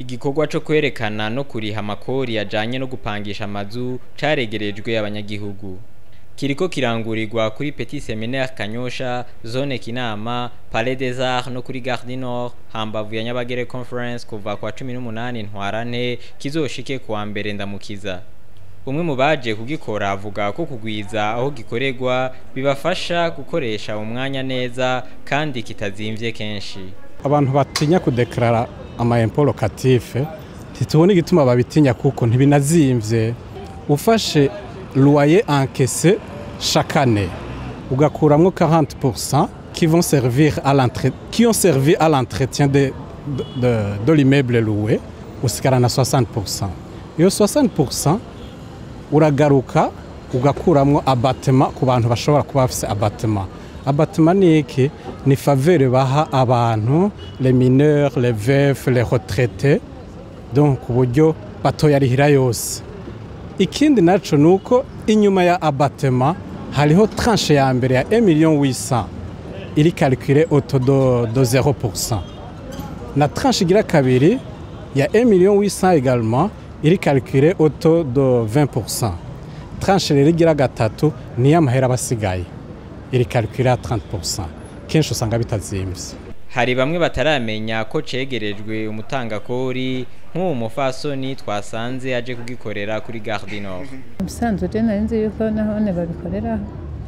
igikorwa co kwerekana no kuriha amakori ajanye no gupangisha amazu caregerejwe abanyagihugu kiriko kirangurirwa kuri Petit Seminaire Kanyosha zone Kinama Palais des Arts no kuri Gare du Nord hambavu ya Nyabagere Conference kuva kwa 18 ntwarante kizoshike kuwa mbere ndamukiza umwe mu baje kugikora avuga ko kugwiza aho gikorerwa bibafasha gukoresha umwanya neza kandi kitazimvye kenshi abantu batinya kudekarara ama impôt locatif ntitubona igituma babitinya kuko ntibinazimvye ufashe loyer encaissé chaque année ugakuramwo 40% qui vont servir à l'entrée qui ont servi à l'entretien de de, de, de l'immeuble loué usigarana 60% iyo 60% uragaruka ugakuramwo abatema ku bantu bashobora kuba bafise abatema abatema ni iki ni faveur baha abantu les mineurs les veufs les retraités donc uburyo batoyarihira yose ikindi naco nuko inyuma ya abatema hariho tranche ya mbere ya 1 million 800 iri calculé auto do, do 0% na tranche igira kabiri ya 1 million 800 également iri calculé auto do 20% tranche rero igira gatatu niyo amahera abasigaye iri calculé à 30% kenshi usanga bitazimvye hari bamwe bataramenya ko cegerejwe umutangakori nk'uwo mufasoni twasanze aje kugikorera kuri Gare du Nord ubusanzwe je nari nzi yuko nahone babikoreraho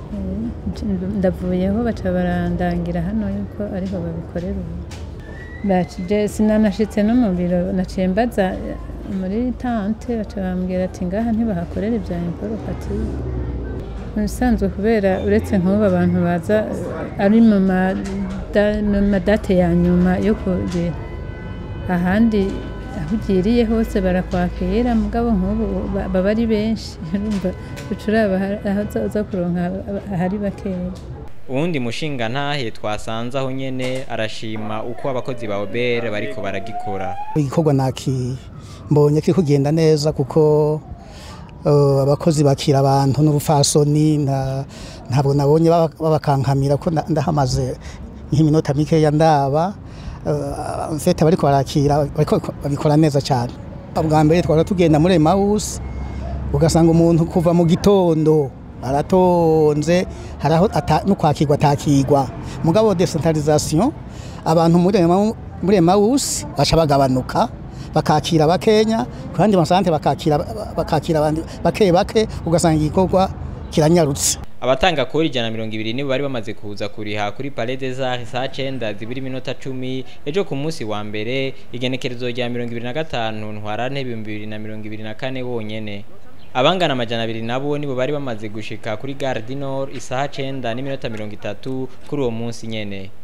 ndavuyeho baca barandangira hano yuko ariho babikorera ubu bacije sinanashitse no mu biro naciye mbaza muri tante baca bambwira ati ngaha ntibahakorera ibya imporokative ubusanzwe kubera uretse nk'ubu abantu baza ari mu madate ya nyuma yo kugira ahandi aho ugiriye hose barakwakira mugabo nk'ubu baba ari benshi urumva ucuraba aho uza kuronka ahari bakeya uwundi mushinga ntahe twasanze aho nyene arashima uko abakozi ba obere bariko baragikora igikorwa naki mbonye kiri kugenda neza kuko abakozi bakira abantu n'ubufasoni ntabwo nabonye babakankamira ko ndahamaze nk'iminota mikeya ndaba mfite bariko barakira babikora neza cyane bwa mbere twara tugenda muri Emmaus ugasanga umuntu kuva mu gitondo aratonze haraho no kwakirwa atakirwa mugabo decentralisation abantu muri Emmaus baca bagabanuka bakakira bakenya kandi masante bakakira bakakira abandi bake bake ugasanga igikorwa kiranyarutse abatanga kuri ijana mirongo ibiri nibo bari bamaze kuza kuriha kuri Palais des Arts saa cenda zibiri minota cumi ejo ku munsi wa mbere igenekerezo rya mirongo ibiri na gatanu ntwarante ibihumbi bibiri na mirongo ibiri na kane wonyene abangana amajana abiri nabo nibo bari bamaze gushika kuri Gare du Nord isaha cenda n'iminota mirongo itatu kuri uwo munsi nyene